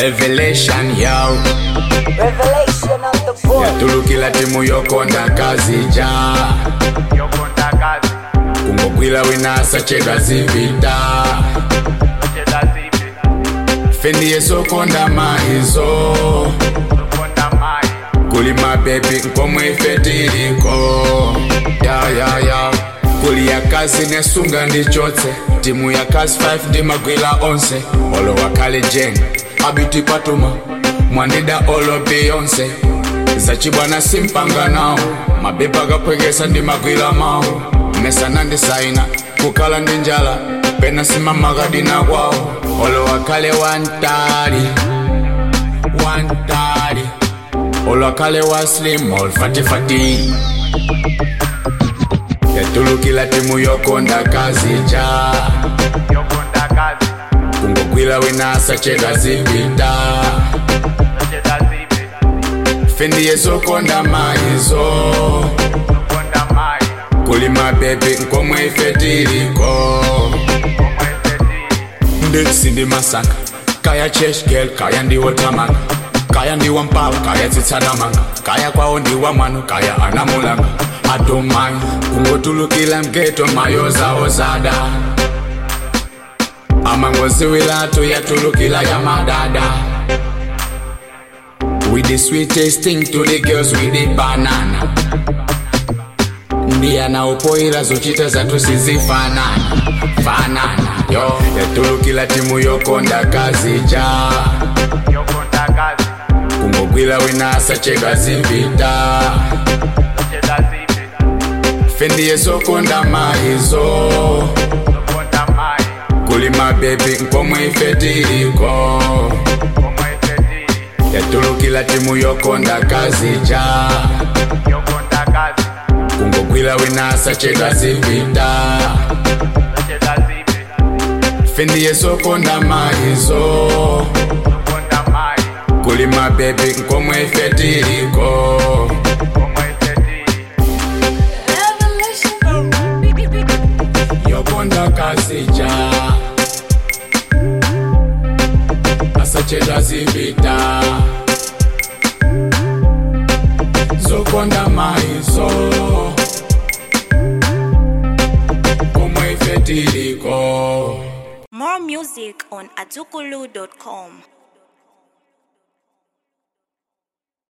revelation yo Revelation of the boy. yatulukila timu yokonda kazija yokonda kazi kungogwila winasa chedwa zivita cheda zipi fendi yesokonda maizo yokonda mai kuli mabebi nkomwe ife tiliko ya ya ya kuli ya kazi nesunga ndichotse timu ya kazi 5 ndimagwila onse olo wakale jen abiti patuma mwandida olo beyonse zacibwana simpanga nawo mabebi agapwekesa ndimagwila mawo mesana ndisaina kukala ndi njala pena simamagadina kwawo olo wakale wantali wantali olwakale wa slim olfatifati yatulukila timu yokonda kazija yokonda kazi kungogwila winasa chedwa zivita cheda zipi fendi yesokonda maizo yokonda mai kuli mabebi nkomwe ife tiliko omwe feti ndetsi ndi masaka kaya cheshgel kaya ndiwo tamanga kaya ndiwa mpawa kaya tsitsanamanga kaya kwawo ndiwa mwano kaya anamulanga atomai kungotulukila mgeto mayozawo zada amangoziwilatu yatulukila ya madada with the sweetest thing to the girls with the banana ndiye anaopoira zochita zatu sizifanana fanana yo yatulukila timu yokonda kazija yokonda kazi kungogwila winasa chedwa zivita cheda zipi fendi yesokonda maizo yokonda mai kuli mabebi nkomwe ife tiliko omwe feti yatulukila timu yokonda kazija yokonda kazi kungogwila winasa chedwa zivita cheda zipi fendi yesokonda maizo yokonda mai kuli mabebi nkomwe ife tiliko omwe feti yokonda kazija asachedwa zivita zokonda maizo komwe ife tiliko More music on atukulu.com.